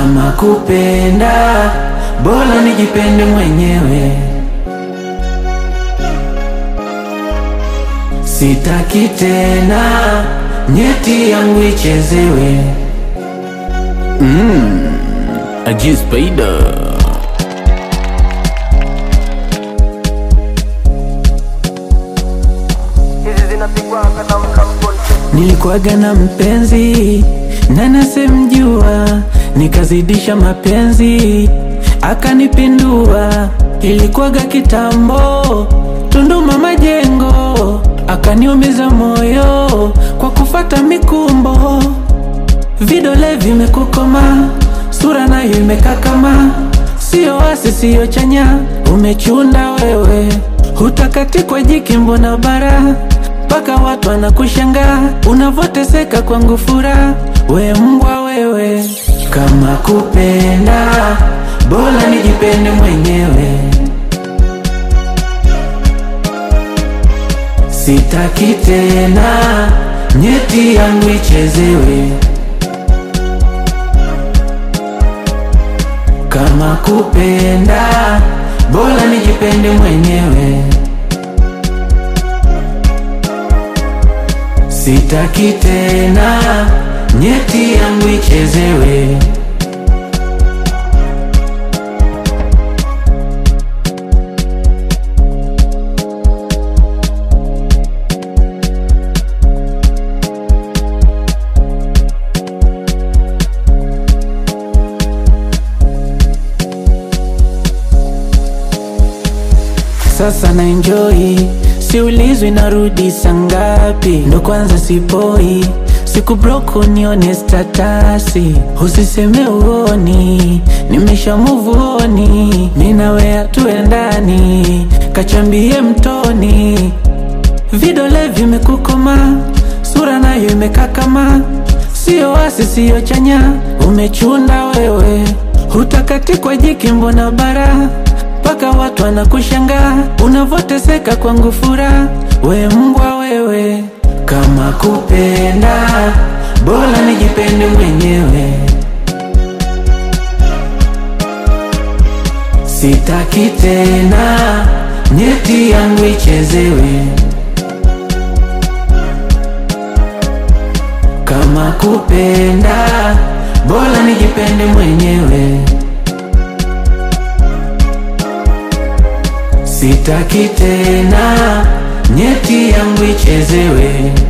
Kama kupenda bora nijipende mwenyewe, sitaki tena nyeti yangu ichezewe. Aji Spider Nilikuwaga na mpenzi na nasemjua, nikazidisha mapenzi akanipindua. Ilikuwaga kitambo, Tunduma Majengo, akaniumiza moyo kwa kufata mikumbo. Vidole vimekukoma, sura nayo imekakama, sio wasi sio chanya, umechunda wewe, hutakati kwa jiki, mbona bara mpaka watu wanakushangaa unavoteseka kwangu furaha, we mbwa wewe. Kama kupenda bora nijipende mwenyewe, sitaki tena nyeti yangu ichezewe. Kama kupenda bora nijipende mwenyewe, sitaki tena nyeti yangu ichezewe. Sasa na enjoy, siulizwi narudi sangapi, ndo kwanza sipoi siku broko nione statasi, usiseme uoni, nimesha muvuoni, minawea tuendani, kachambie mtoni, vidole vimekukoma, sura nayo imekakama, sio wasi sio chanya, umechunda wewe, hutakati kwa jiki, mbona bara mpaka watu wanakushangaa unavoteseka kwangu furaha, we mbwa wewe. Kama kupenda bora nijipende mwenyewe, sitaki tena nyeti yangu ichezewe. Kama kupenda bora nijipende mwenyewe Sitaki tena nyeti yangu ichezewe.